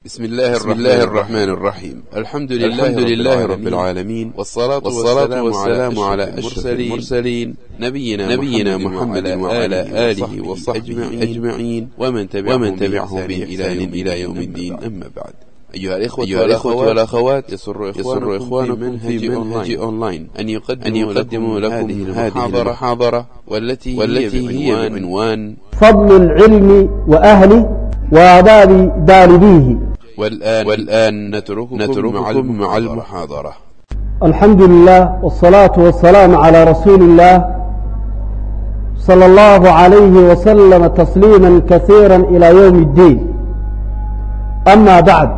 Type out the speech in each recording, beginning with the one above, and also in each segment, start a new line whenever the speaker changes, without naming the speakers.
بسم الله, بسم الله الرحمن الرحيم الحمد لله, الحمد لله رب العالمين والصلاة, والصلاة والسلام على أشرف المرسلين نبينا, نبينا محمد وعلى آله وصحبه أجمعين ومن تبعهم, ومن تبعهم بإحسان إلى يوم الدين أما بعد أيها الإخوة, أيها الإخوة والأخوات يسر إخوانكم, يسر إخوانكم في منهج, في منهج أونلاين أن يقدموا, أن يقدموا لكم, لكم هذه المحاضرة والتي, والتي هي بعنوان
فضل العلم وأهله وآداب دالبيه
والآن, والآن نترككم, نترككم مع المحاضرة
الحمد لله والصلاة والسلام على رسول الله صلى الله عليه وسلم تسليما كثيرا إلى يوم الدين أما بعد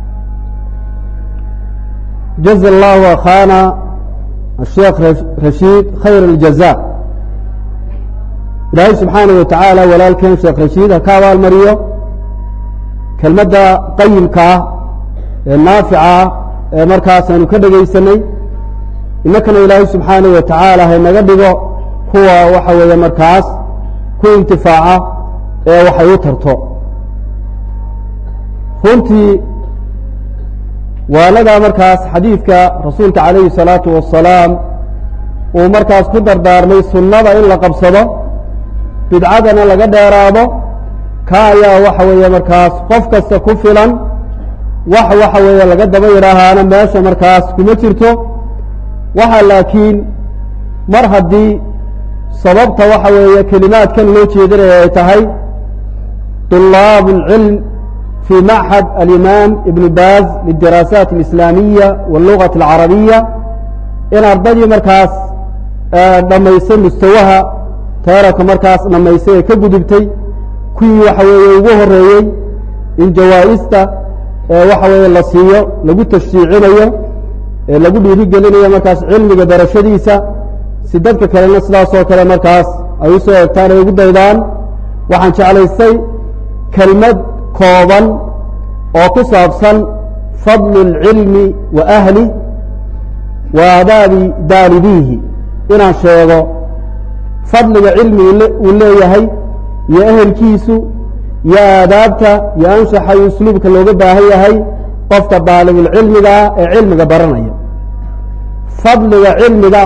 جزا الله أخانا الشيخ رشيد خير الجزاء إلهي سبحانه وتعالى walaalkeen sheekh rashiid ha ka abaalmariyo kelmadda qayimka ah ee naafica ah ee markaas aynu ka dhegaysanay innakana ilaahay subxaanaه wa tacaala haynaga dhigo kuwa waxa weeye markaas ku intifaaca ee waxay u tarto runtii waanadaa markaas xadiidka rasuulka calayhi الsalaatu wasalaam uu markaas ku dardaarmay sunnada in la qabsado bidcadana laga dheeraado ka ayaa waxa weeye markaas qof kasta ku filan wax waxa weeye laga daba yidhaahaana meesha markaas kuma jirto waxa laakiin mar haddii sababta waxa weeye kelimaadkan loo jeedinaya ay tahay طulaab اlcilm fii maxad alimaam ibn baaz liلdiraasaat اlislaamiya wاllugaة اlcarabiya in ardaydii markaas dhammaysay mustawaha teerarka markaas dhammaysay ee ka gudubtay kuwii waxa weeye ugu horeeyey in jawaa'ista ee waxa weeye la siiyo lagu tashjiicinayo ee lagu dhiirigelinayo markaas cilmiga darashadiisa si dadka kalena sidaasoo kale markaas ay u soo egtaan ay ugu daydaan waxaan jeclaystay kelmad kooban oo ku saabsan fadlu اlcilmi wa ahli wa aadaabi daalibiihi inaan sheego fadliga cilmiga uu leeyahay iyo ehelkiisu iyo aadaabta iyo anshaxa iyo usluubka looga baahan yahay qofka daalibulcilmigaa ee cilmiga baranaya fadliga cilmiga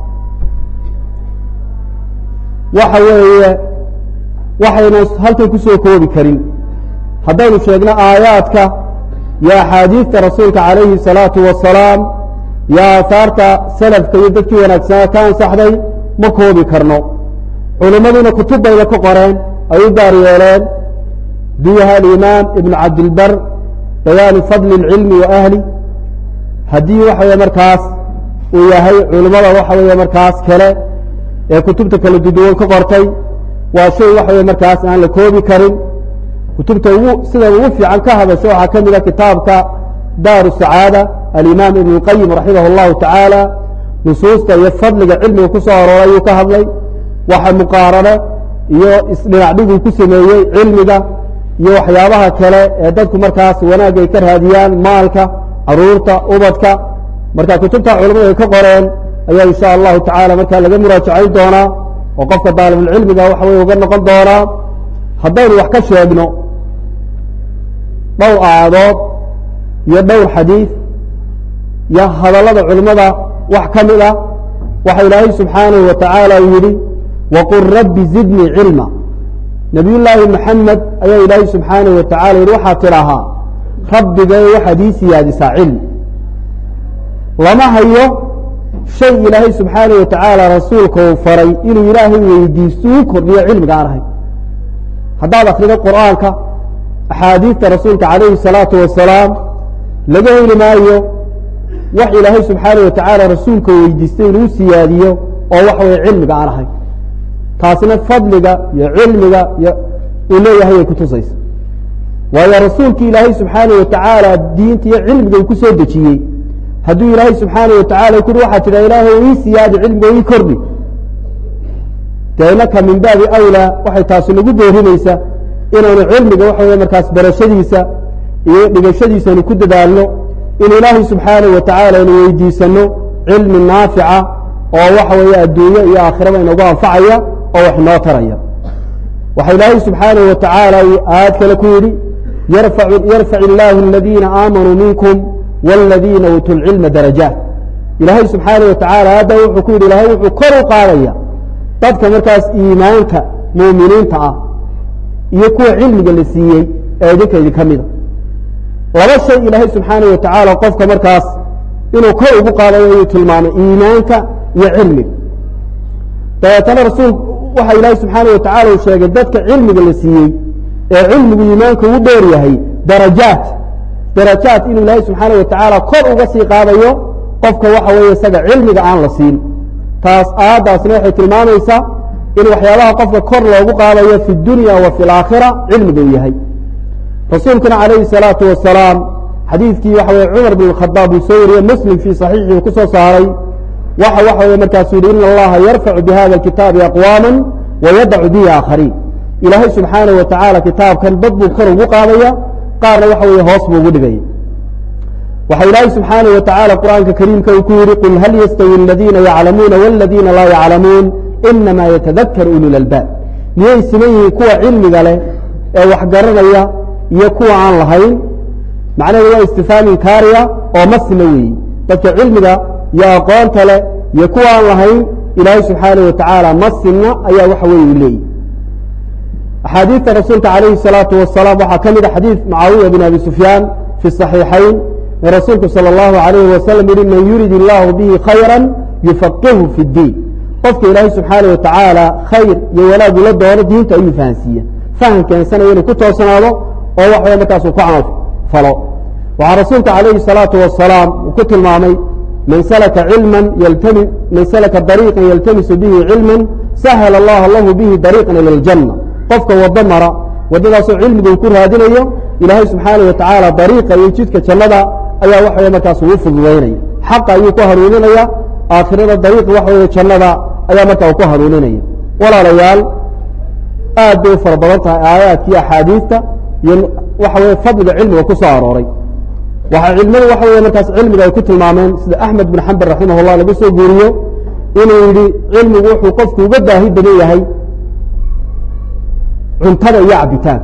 waxa weeye waxayna halkan ku soo koobi karin haddaynu sheegno aayaadka iyo axaadiidta rasuulka calayhi الsalaatu wasalaam iyo aahaarta salafka iyo dadkii wanaagsanaa ka ansaxday ma koobi karno culimmaduna kutub bayna ka qoreen ay u gaar yeeleen duyaha alimaam ibnu cabdilbar bayaani fadli اlcilmi wa ahli haddii waxa weye markaas uu yahay culimmada waxa weeye markaas kale ee kutubta kala duduwan ka qortay waa shay waxa weye markaas aan la koobi karin kutubta ugu sida ugu fiican ka hadasho waxaa ka mida kitaabka daaru sacaada alimaam ibn اlqayim raximah اllahu tacaala nusuusta iyo fadliga cilmiga ku soo arooray ayuu ka hadlay waxa muqaarano iyo isdhinacdhiguu ku sameeyey cilmiga iyo waxyaabaha kale ee dadku markaas wanaag ay ka raadiyaan maalka caruurta ubadka marka kutubta culamadu ay ka qoreen ayaa insha allahu tacaala markaa laga muraajacayn doonaa oo qofka daalibulcilmiga waxa wey uga noqon doonaa haddaynu wax ka sheegno dhowr aayadood iyo dhowr xadiid iyo hadallada culimmada wax ka mid ah waxa ilaahay subxaanahu wa tacaala uu yidhi waqul rabbi zidnii cilma nabiy llaahi maxamed ayaa ilaahay subxaanahu wa tacala yidhi waxaa tidhaahaa rabbigay waxaad ii siyaadisaa cilmi lama hayo shay ilaahay subxaanahu wa tacaala rasuulka uu faray inuu ilaahay weydiisto uu kordhiyo cilmiga aan ahayn haddaad akrido qur'aanka axaadiidta rasuulka calayhi الsalaatu wasalaam laga heli maayo wax ilaahay subxaanaه wa tacaala rasuulka weydiistay inuu siyaadiyo oo waxa weye cilmiga aan ahayn taasina fadliga iyo cilmiga uu leeyahay ay kutusaysa waayo rasuulkii ilaahay subxaanaه wa tacaala diinta iyo cilmiga uu ku soo dejiyey hadduu ilaahay subxaanaه wa tacala kuri waxaa tidha ilaahay ii siyaadi cilmiga ii kordhi dee inaka min baabi awlaa waxay taasi nagu boorinaysa inaynu cilmiga waxa weye markaas barashadiisa iyo dhigashadiisanu ku dadaalno in ilaahay subxaanaه wa tacaala aynu weydiisano cilmi naafica oo waxa weeye adduunyo iyo aakhiraba inagu anfacaya oo wax inoo taraya waxa ilaahay subxaanaه wa tacaala aayad kale ku yidhi yarfac illaahu aladiina aamanuu minkum wاladiina uutuu lcilma darajaat ilaahay subxaana wa tacaala hadda wuxuu ku yidhi ilaahay wuxuu kor u qaadaya dadka markaas iimaanka muuminiinta ah iyo kuwa cilmiga la siiyey ee idinka idinka mida laba shay ilaahay subxaana wa tacaala qofka markaas inuu kor ugu qaadayo ayuu tilmaamay iimaanka iyo cilmiga dabeetana rasuul waxa ilaahay subxaana wa tacala uu sheegay dadka cilmiga la siiyey ee cilmigu iimaanka ugu dheer yahay darajaat darajaat inuu ilaahay subxaana wa tacaala kor uga sii qaadayo qofka waxa weeye isaga cilmiga aan la siin taas aayaddaasna waxay tilmaamaysaa in waxyaabaha qofka kor loogu qaadayo fi dunya wa fi alaakhira cilmiga uu yahay rasuulkuna calayhi الsalaatu wasalaam xadiidkii waxa weye cumar bn khadaab uu soo wariyey muslim fii saxiixi uu ku soo saaray waxa waxa weye markaasuu yihi in allaha yarfacu bihada kitaabi aqwaama wayadacu bihi aakhariin ilaahay subxaanaه wa tacaala kitaabkan dad buu kor ugu qaadaya qaarna waxa weye hoos buu ugu dhigaya waxa ilaahay subxaanaه wa tacaala qur'aanka kariimka uu ku yihi qul hal yastawi aladiina yaclamuuna wاladiina laa yaclamuun inama yatadakar ulu lalbaab miyay siman yihiin kuwa cilmiga leh ee wax garanaya iyo kuwa aan lahayn macnaheedu waa istifaam inkaariya oo ma sima weeyi dadka cilmiga iyo aqoonta leh iyo kuwa aan lahayn ilaahay subxaanaه wa tacaala ma simna ayaa waxa weeye u leeyihi axaadiidta rasuulka calayhi الsalaatu wasalaam waxaa ka mida xadiid mucaawiya bin abi sufyaan fi صaxiixayn ee rasuulku salى اllahu alayhi wasalam yihi man yurid illaahu bihi khayra yufaqihu fi اddiin qofka ilaahay subxaanaه wa tacaala khayr iyo wanaag ula doono diinta ayuu fahansiiya fahan keensanaya inuu ku toosnaado oo wax way markaas uu ku camal falo waxaa rasuulka calayhi الsalaatu wasalaam uu ku tilmaamay man salaka cilman yltami man salaka dariiqan yaltamisu bihi cilman sahla allah lahu bihi dariiqan ilى اljanna qofka wado mara waddadaasoo cilmiga uu ku raadinayo ilaahay subxaanaه wa tacaala dariiqa iyo jidka jannada ayaa waxa wey markaas uu fududaynaya xaqa ayuu ku hanuuninaya aakhirada dariiqa waxa weye jannada ayaa marka uu ku hanuuninaya walaalayaal aad bay u fara badan tahay aayaadkii axaadiista iyo waxa weye fadliga cilmiga ku soo arooray waxaa cilmadu waxa weye markaas cilmiga ay ku tilmaameen sida axmed bin xambal raximah اllah laga soo guuriyo inuu yidhi cilmigu wuxuu qofku uga baahi badan yahay cuntada iyo cabitaanka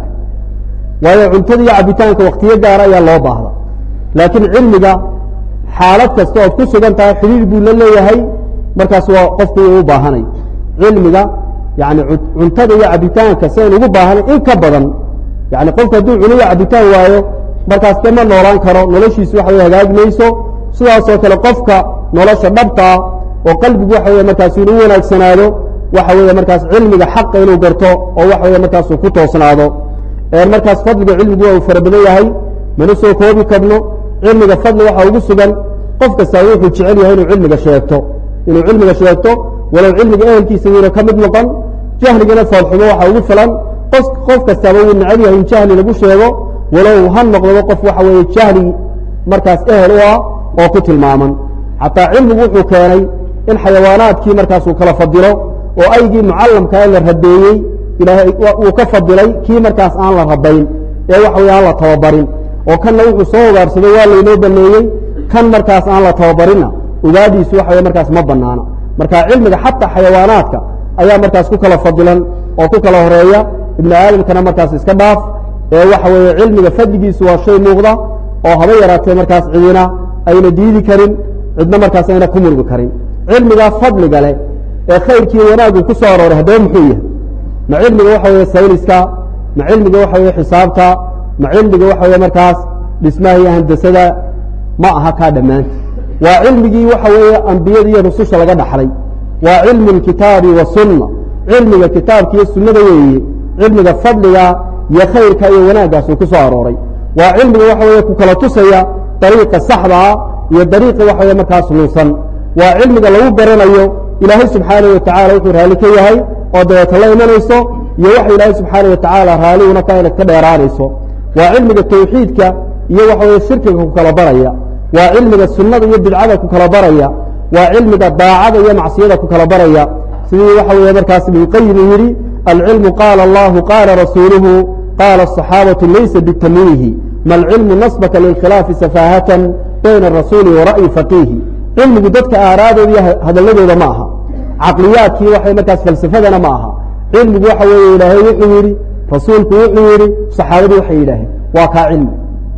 waayo cuntada iyo cabitaanka waktiyo gaara ayaa loo baahda laakiin cilmiga xaalad kasta ood ku sugan tahay xidhiir buu la leeyahay markaas waa qofku uu u baahanayo cilmiga yani cuntada iyo cabitaanka sidayn ugu baahanay in ka badan yani qofku hadduu cuno iyo cabitaan waayo markaas de ma noolaan karo noloshiisu waxa wey hagaagi mayso sidaasoo kale qofka nolosha dhabtaa oo qalbigu waxa wey markaas inuu wanaagsanaado waxa weeye markaas cilmiga xaqa inuu garto oo waxa weye markaasuu ku toosnaado markaas fadliga cilmigu waa uu fara badan yahay mana soo koobi karno cilmiga fadli waxaa ugu sugan qof kastaa wuxuu jecel yahay inuu cilmiga sheegto inuu cilmiga sheegto walow cilmiga ehelkiisa yuuna ka mid noqon jahligana foolxumo waxaa ugu filan qof kastaaba wuu necab yahay in jahli lagu sheego walow ha noqdaba qof waxa weeye jahli markaas ehel u ah oo ku tilmaaman xataa cilmigu wuxuu keenay in xayawaanaadkii markaas uu kala fadilo oo aygii mucallamkaa la rabeeyey ilaahay uu ka fadilay kii markaas aan la rabayn ee waxa wey aan la tababarin oo kanna wuxuu soo ugaarsaday waa laynoo baneeyey kan markaas aan la tababarinna ugaadhiisu waxa wey markaas ma banaana marka cilmiga xataa xayawaanaadka ayaa markaas ku kala fadilan oo ku kala horeeya ibnu aadamkana markaas iska dhaaf ee waxa weeye cilmiga fadligiisu waa shay muuqda oo haba yaraatee markaas cidina ayna diidi karin cidna markaas ayna ku murgi karin cilmigaa fadliga leh ee khayrkii wanaaggu ku soo arooray haddaba muxuu yahay ma cilmiga waxa weye sayniska ma cilmiga waxa weye xisaabta ma cilmiga waxa weye markaas dhismaha iyo handasada ma aha kaa dhammaanta waa cilmigii waxa weeye ambiyada iyo rususha laga dhaxlay waa cilmu اlkitaabi wasunna cilmiga kitaabka iyo sunnada weeye cilmiga fadliga iyo khayrka iyo wanaaggaas uu ku soo arooray waa cilmiga waxa weye ku kala tusaya dariiqa saxdaa iyo dariiqa waxa weye markaas lunsan waa cilmiga lagu garanayo ilaahay subxaanaه wa tacala wuxuu raali ka yahay oo dabeeta la imanayso iyo waxa ilaahay subxaanaه wa tacaala raaliguna ka inad ka dheeraanayso waa cilmiga tawxiidka iyo waxa weye shirkiga ku kala baraya waa cilmiga sunnada iyo bidcada ku kala baraya waa cilmiga daacada iyo macsiyada ku kala baraya sidii waxa weye markaas ibnuqayim uu yidhi alcilmu qaala allahu qaala rasuuluhu qaala الصaxaabaةu laysa bitamwiihi ma alcilmu nasbaka lilkhilaafi safaahatan bayna الrasuuli wa ra'yi faqiihi cilmigu dadka aaraadooda iyo hadalladooda ma aha caqliyaadkii waxay markaas falsafadana ma aha cilmigu waxa weeye ilaahay wuxuu yidhi rasuulku wuxuu yidhi saxaabadu waxay yidhaaheen waa kaa cilmi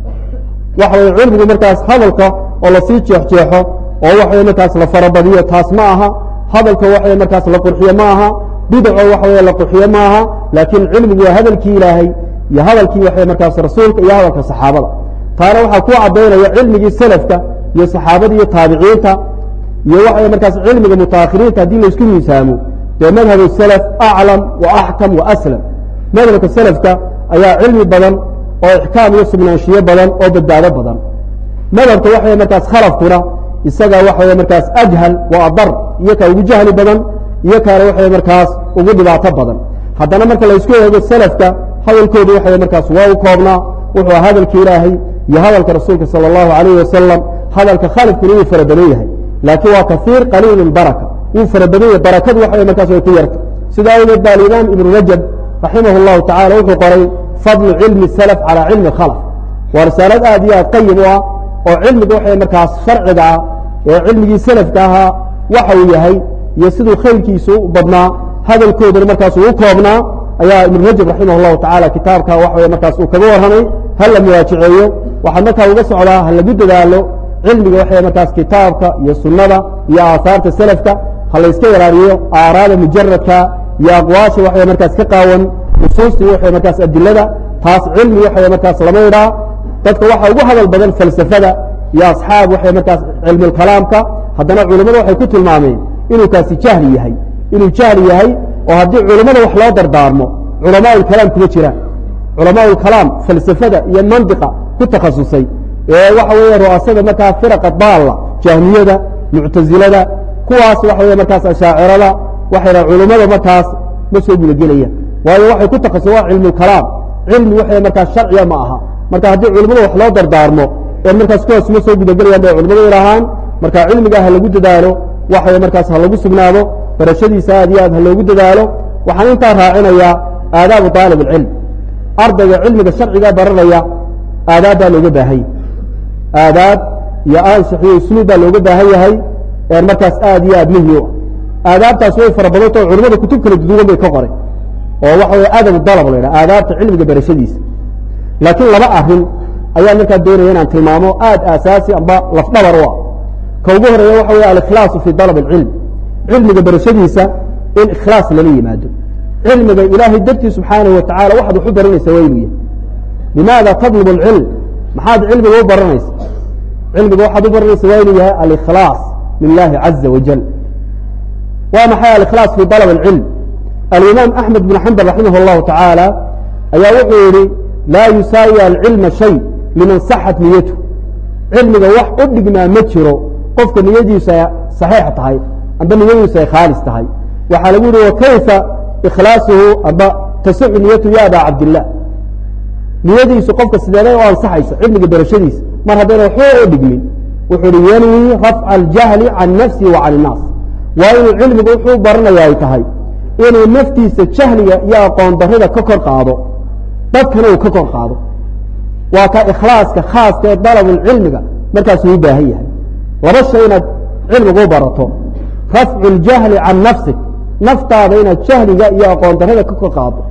waxa weye cilmigu markaas hadalka oo lasii jeexjeexo oo waxa weye markaas la farabadiyo taas ma aha hadalka waxa markaas la qurxiyo ma aha bidaco waxa weye la qurxiyo ma aha laakiin cilmigu waa hadalkii ilaahay iyo hadalkii waxa markaas rasuulka iyo hadalka saxaabada taana waxaa ku cadaynaya cilmigii selafka iyo saxaabada iyo taabiciinta iyo waxa markaas cilmiga mutaakhiriinta haddii laisku miisaamo dee madhab salaf aclam wa axkam wa aslam madhabka selafka ayaa cilmi badan oo ixkaam iyo sugnaanshiyo badan oo badbaado badan madhabka waxa markaas khalafkuna isaga waxa markaas ajhal wa adar iyo kaa ugu jahli badan iyo kaana waxa markaas ugu dhibaato badan haddana marka laysku eego selafka hadalkoodu waxa markaas waa u koobnaa wuxuu hadalka ilaahay iyo hadalka rasuulka salى اllahu alayh wasalam hadalka khalifkuna wuu fara badan yahay laakiin waa kaiir qaliil baraka wuu fara badan yahay barakadu waxa markaas way ku yarta sida awgeed ba alimaam ibnu rajab raximah اllahu tacala wuxuu qoray fadlu cilmi salaf calى cilmi khalf waa risaalad aad iyo aad qayib u ah oo cilmiga waxa markaas sharciga ah ee cilmigii selafka ahaa waxa uu yahay iyo siduu khayrkiisu u badnaa hadalkooduna markaas uu u koobnaa ayaa ibn rajab raximah اllahu tacala kitaabka waxa markaas uu kaga warramay ha la muwaajaceeyo waxaa markaa uga socdaa ha lagu dadaalo cilmiga waxa markaas kitaabka iyo sunnada iyo aahaarta selafka ha layska ilaaliyo aaraada mujaradka iyo aqwaasha waxa markaas ka qaawan nusuustii waxa markaas adilada taas cilmi waxa markaas lama idhaa dadka waxa ugu hadal badan falsafada iyo asxaab waxa markaas cilmulkalaamka haddana culimmada waxay ku tilmaameen inuu kaasi jahli yahay inuu jahli yahay oo haddii culimmada wax loo dardaarmo culamaa ulkalaam kuma jiraan culamaa ulkalaam falsafada iyo mandiqa ku takhasusay ee waxa weeye ru'asada markaa firaqa daalla jahmiyada muctasilada kuwaas waxa weye markaas ashaacirada waxay dhaha culimmada markaas ma soo gudagelayaan waayo waxay ku takhasus waa cilmulkalaam cilmi waxa markaas sharciya ma aha marka haddii culimmada wax loo dardaarmo ee markaas kuwaas ma soo gudagelayaan bay culimmadu idhahaan marka cilmigaa ha lagu dadaalo waxa markaas ha lagu sugnaado barashadiisa aad iyo aad ha loogu dadaalo waxaan intaa raacinayaa aadaabu aalib اlcilm ardayga cilmiga sharciga baranaya aadaab baa looga baahan yahay aadaab iyo ansix iyo usluub baa looga baahan yahay ee markaas aad iyo aad muhim u ah aadaabtaas way fara badantao culimada kutub kala duduwan bay ka qoray oo waxa wey adabu dalab la ydhaha aadaabta cilmiga barashadiisa laakiin laba arin ayaa markaa doonaya inaan tilmaamo aad aasaasi amba lafdhabar u ah ka ugu horeeya waxa wey alikhlaasu fi dalab اlcilm cilmiga barashadiisa in ikhlaas lala yimaado cilmiga ilaahay dartii subxaanaه wa tacala waxaad wax u baranaysa waa inuu yahay limaada tadlub اlcilm maxaad cilmiga u baranaysa cilmiga waxaad u baranaysa waa inuu yahay alikhlaaص lilahi caza wajal waa maxay alikhlaaص fi dalb اlcilm alimaam axmed bn xambal raximah اllahu tacaala ayaa wuxuu yihi laa yusaawi alcilma shay liman saxat niyatu cilmiga wax u dhigmaa ma jiro qofka niyadiisu ay saxiix tahay amba niyadiisu ay khaalis tahay waxaa lagu yihi wakayfa ikhlaasuhu amba tasixu niyatu ya aba cabdilah niyadiisu qofka sideeday u ansaxaysa cilmiga barashadiisa mar haddayna waxba u dhigmin wuxuu hi yanwi rafca aljahli can nafsi wa can innaas waa inuu cilmigu wuxuu baranaya ay tahay inuu naftiisa jahliga iyo aqoon darida ka kor qaado dadkana uu ka kor qaado waa ka ikhlaaska khaaska ee dalabulcilmiga markaasuu u baahan yahay laba shay inaad cilmigu u barato rafcu اljahli can nafsik naftaada inaad jahliga iyo aqoon darida ka kor qaado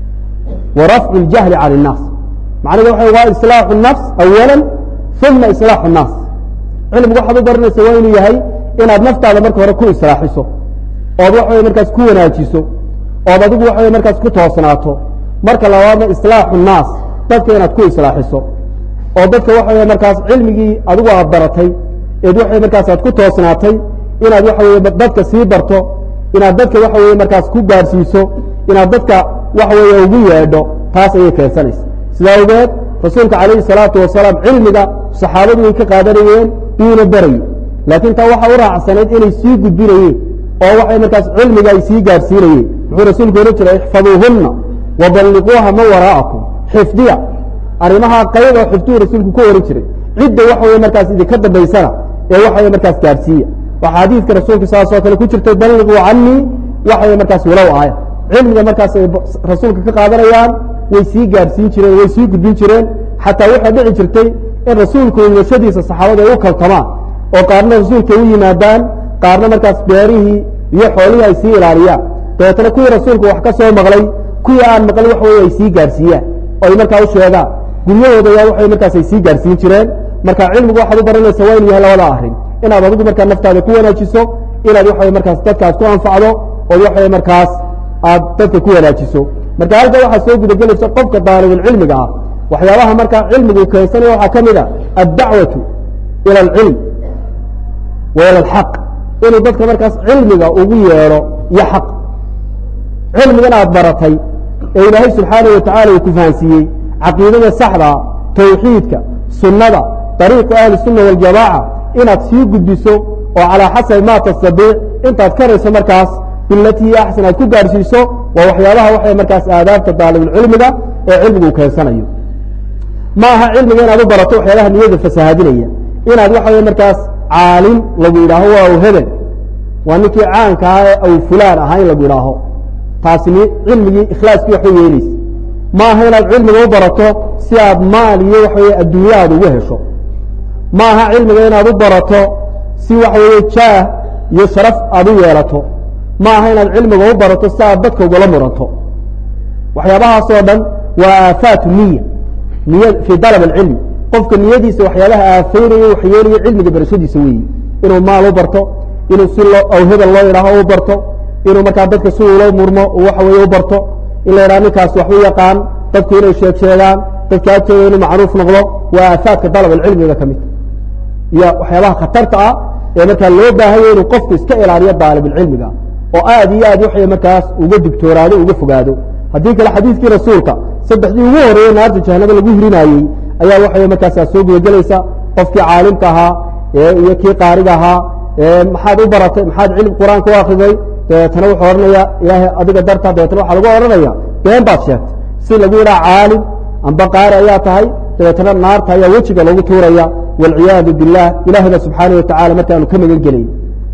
wa rafcu اljahli can الnaas macnahedu waxa waa islaaxu الnafs awala uma islaaxu الnaas cilmigu waxaad u baranaysa waa inuu yahay inaad naftaada marka hore ku islaaxiso ood waxa wey markaas ku wanaajiso ood adigu waxa wey markaas ku toosnaato marka labaadna islaaxu الnaas dadka inaad ku islaaxiso oo dadka waxa wey markaas cilmigii adigu aad baratay eed waxa markaas aad ku toosnaatay inaad waxa wey dadka sii barto inaad dadka waxa wey markaas ku gaarsiiso inaad dadka waxa weeye ugu yeedho taas ayay keensanaysa sida awgeed rasuulka calayhi salaatu wasalaam cilmiga saxaabadu way ka qaadanayeen wuuna barayey laakiin taa waxa u raacsanayd inay sii gudbinayeen oo waxay markaas cilmiga ay sii gaarsiinayeen muxuu rasuulku ohan jiray ixfaduuhunna waballiquuha man waraa'akum xifdiya arrimaha qayb oo xifduu rasuulku ku ohan jiray cidda waxa wey markaas idinka dambaysana ee waxa wey markaas gaarsiiya waxaa xadiidka rasuulka saasoo kale ku jirtay balliquu canii waxa wey markaas walow aaya cilmiga markaas ay rasuulka ka qaadanayaan way sii gaarsiin jireen way sii gudbin jireen xataa waxaa dhici jirtay in rasuulku imashadiisa saxaabada ay u kaltamaan oo qaarna rasuulka u yimaadaan qaarna markaas beerihii iyo xoolihii ay sii ilaaliyaan dabeetana kuwii rasuulku wax ka soo maqlay kuwii aan maqlin waxa wey ay sii gaarsiiyaan oo ay markaa u sheegaan guryahooda ayaa waxay markaas ay sii gaarsiin jireen marka cilmigu waxaad u baranaysa waa inu yahay labada arrin inaad adigu markaa naftaada ku wanaajiso inaad waxa markaas dadkaas ku anfacdo ood waxa markaas aad dadka ku wanaajiso marka halka waxaa soo gudagelaysa qofka daalibulcilmiga ah waxyaabaha markaa cilmigu keensanaya waxaa ka mid a addacwatu ila alcilm wa ila alxaq inuu dadka markaas cilmiga ugu yeedho iyo xaq cilmigan aad baratay ee ilaahay subxaanaه wa tacala uu ku fahansiiyey caqiidada saxdaa tawxiidka sunnada dariiqu ahli الsunna waاljamaaca inaad sii gudbiso oo calىa xasabi ma tastadiic intaad karayso markaas bilatii axsan aad ku gaarhsiiso waa waxyaabaha waxay markaas aadaabta daalibulcilmiga ee cilmigu keensanayo ma aha cilmiga inaad u barato waxyaabaha niyada fasahaadinaya inaad waxa markaas caalim lagu yidhaaho waa aw hebel waa ninkii caanka ah ee aw fulaan ahaa in lagu yidhaaho taasi cilmigii ikhlaaskii waxba yeelaysa ma aha inaad cilmiga u barato si aad maal iyo waxaweye adduunyahaada ugu hesho ma aha cilmiga inaad u barato si waxa weeye jaah iyo sharaf aad u yeelato ma aha inaad cilmiga u barato si aad dadka ugula muranto waxyaabahaasoo dhan waa aafaatu niya niy fii dalab alcilmi qofka niyadiisa waxyaabaha aafeynayo waxyeelayo cilmiga barashadiisa weeye inuu maal u barto inuu si loo aw hebel loo yidhaaho u barto inuu markaa dadka si uula murmo waxa weye u barto in la yidhaha ninkaas wax u yaqaan dadku inay sheeg sheegaan dadka agtooda inuu macruuf noqdo waa aafaadka dalab alcilmiga ka mid iyo waxyaabaha khatarta ah ee markaa loo baahanya inuu qofku iska ilaaliyo daalibulcilmiga oo aad iyo aad waxay markaas uga digtoonaado uga fogaado haddii kale xadiiskii rasuulka saddexdii ugu horeeyey naarta jahanaba lagu hirinaayey ayaa waxay markaasaa soo gudagelaysa qofkii caalimka ahaa iyo kii qaariga ahaa maxaad u baratay maxaad cilm qur-aanka u akriday dabeetana wuxuu odhanaya ilaahay adiga darta dabeetana waxaa lagu odhanaya been baad sheegtay si lagu yidhaha caalim amba qaari ayaa tahay dabeetana naarta ayaa wejiga loogu tuuraya wاlciyaadu biاllah ilahayna subxaanaه watacala markaanu ka magan gelayn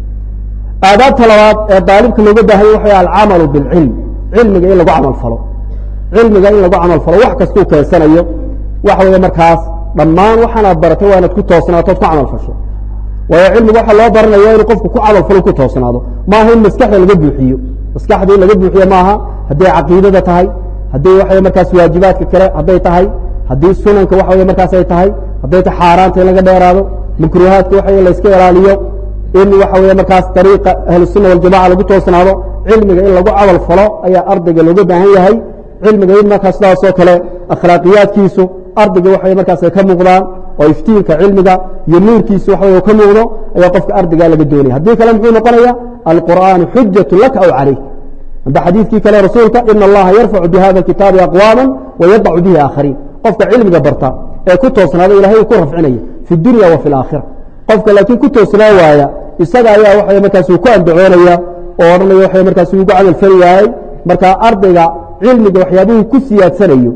aadaabta labaad ee daalibka looga baahanya waxa alcamalu biاlcilm cilmiga in lagu camal falo cilmiga in lagu camal falo wax kastuu keensanayo waxa weeye markaas dhammaan waxaanaad baratay waa inaad ku toosnaatood ku camal fasho waayo cilmiga waxaa loo baranaya inuu qofku ku camal falo ku toosnaado maaha in maskaxda laga buuxiyo maskaxda in laga buuxiyo maaha hadday caqiidada tahay hadday waxa markaas waajibaadka kale hadday tahay haddii sunanka waxa wey markaas ay tahay hadday ta xaaraanta in laga dheeraado makruuhaadka waxa in layska ilaaliyo in waxa wey markaas dariiqa ahlusunna waljamaca lagu toosnaado cilmiga in lagu camal falo ayaa ardayga looga baahan yahay cilmiga in markaas sidaasoo kale akhlaaqiyaadkiisu ardayga waxay markaas ay ka muuqdaan oo iftiinka cilmiga iyo nuurkiisu waxa wey ka muuqdo ayaa qofka ardaygaa laga doonaya haddii kale muxuu noqonaya alqur'aanu xujatu laka aw calayk amba xadiidkii kale rasuulka ina allaha yarfacu bihada kitaabi aqwaama wayadacu bihi aakhariin qofka cilmiga barta ee ku toosnaada ilahay uu ku rafcinaya fi dunya wa fi alaakhira qofka laakiin ku toosnaa waaya isaga ayaa waxa markaas uu ku andacoonaya oo odhanaya waxa markaas uu ugu camal fali waayey marka ardayga cilmiga waxyaabuhu ku siyaadsanayo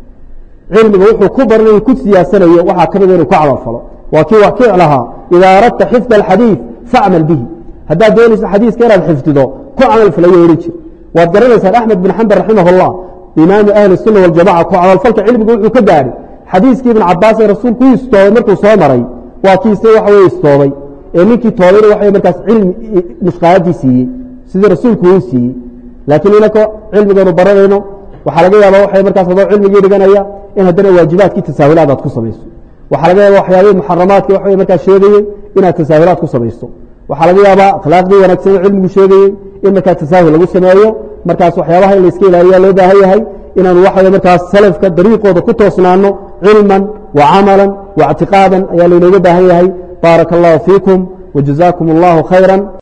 cilmiga wuxuu ku baranayo ku siyaadsanayo waxaa ka mida inuu ku camal falo waa kii wax kiic lahaa idaa aradta xifda alxadiid facmal bihi haddaad doonaysa xadiiska inaad xifdido ku camal falayo odhan jir waad garanaysaan axmed bin xambal raximah اllah imaamu ahli الsuna waljamaca ku camalfalka cilmiga wuxuu ka gaadhay xadiiskii ibn cabaas ee rasuulku u istoobay markuu soo maray waa kiise waxa wey istoobay ee ninkii toobayna waxa markaas cilmi nushqaadii siiyey sidii rasuulku uu siiyey laakiin inako cilmiganu baranayno waxaa laga yaaba waxay markaas adoo cilmigii dhiganaya in haddana waajibaadkii tasaahulaad aad ku samayso waxaa laga yaaba waxyaabihii muxaramaadkii waxa markaas sheegayey inaad tasaahulaad ku samayso waxaa laga yaabaa akhlaaqdii wanaagsan oo cilmigu sheegayey in markaa tasaahul lagu sameeyo markaas waxyaabaha in layska ilaaliya loo baahan yahay inaanu waxa markaas salafka dariiqooda ku toosnaano cilman wa camalan wa اctiqaadan ayaa laynooga baahan yahay baaraka اllahu fiikum wajazaakum اllahu khayra